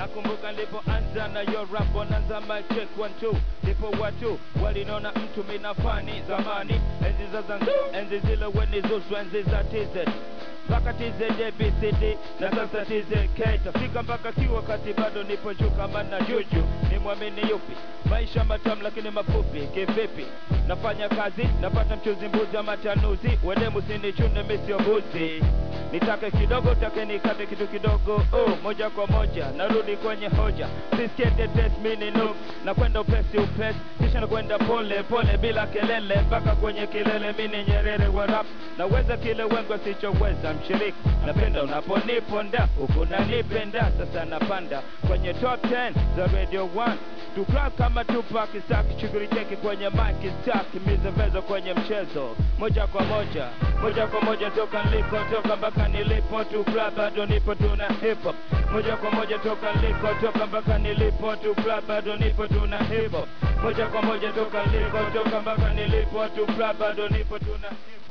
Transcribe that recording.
nakumbuka nilipoanza na yo rap bonanza mic check one two ndipo watu walinona mtu minafani zamani enzi za zanzibar enzi zile weni zushwa enzi za tz mpaka TZBCD na sasa TZK tafika mpaka kiwa kati bado nipo juu kama na juju ni mwamini yupi maisha matamu lakini mafupi kivipi nafanya kazi napata mchuzi mbuzi wa matanuzi wende musinichune misio buzi nitake kidogo take nikate kitu kidogo oh, moja kwa moja narudi kwenye hoja sisikie tetes mini nuks na kwenda upesi upesi kisha nakwenda pole pole bila kelele mpaka kwenye kilele mini nyerere wa rap naweza kile wengi wasichoweza mshiriki napenda unaponiponda huku nanipenda sasa napanda kwenye top 10 za radio 1 Tucrack kama Tupac stack shughuli cheki kwenye mic stack mizevezo kwenye mchezo moja kwa moja moja kwa moja toka niliko toka mpaka nilipo Tucrack bado nipo tuna hip hop moja kwa moja toka niliko toka mpaka nilipo Tucrack bado nipo tuna hip hop moja kwa moja toka niliko toka mpaka nilipo Tucrack bado nipo tuna hip hop